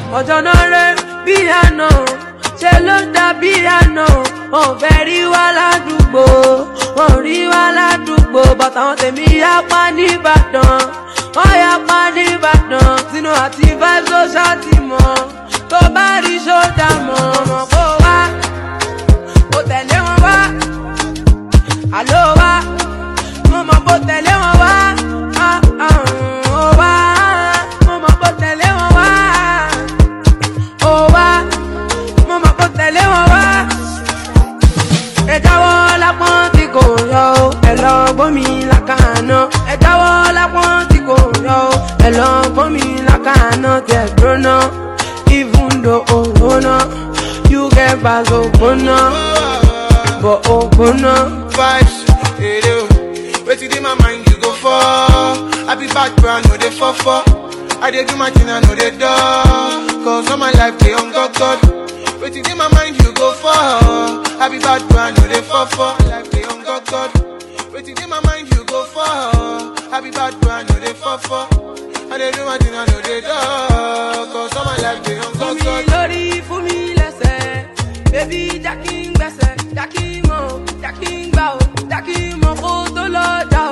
ọjọ́ náà rẹ̀ bí àná ṣe ló dàbí àná wọn ò fẹ́ rí wa ládùúgbò wọn ò rí wa ládùúgbò bàtà wọn tèmi yapa nìbàdàn wọn yapa nìbàdàn sínú àti vibes ló ṣàtìmọ́ tó bá rí ṣódà mọ́ ọmọ kó wá kó tẹ̀lé wọn wá àló wá mo mọ̀ kó tẹ̀lé wọn wá ah, ah, ó wá mo mọ̀ kó tẹ̀lé wọn wá ó wá mo mọ̀ kó tẹ̀lé wọn wá. ẹ jáwọ́ lápọ́n tí kò yọ o ẹ lọ gbómi lákàánà ẹ jáwọ́ lápọ́n tí kò yọ o ẹ lọ gbómi lákàánà tẹ̀ gbóná even though ògbóná you get bags ògbóná bọ̀ ògbóná. vibes, hey, yo. Wetin dey my mind you go for? I be bad brand, no dey for for. I dey do my thing, I know dey do. Cause all my life dey on God God. Wetin dey my mind you go for? I be bad brand, no dey for for. Life dey on God God. Wetin dey my mind you go for? I be bad brand, no dey for for. I dey do my thing, I know dey do. Cause all my life dey on fún God mi God. lórí fún mi lẹ́sẹ̀ bébí jákè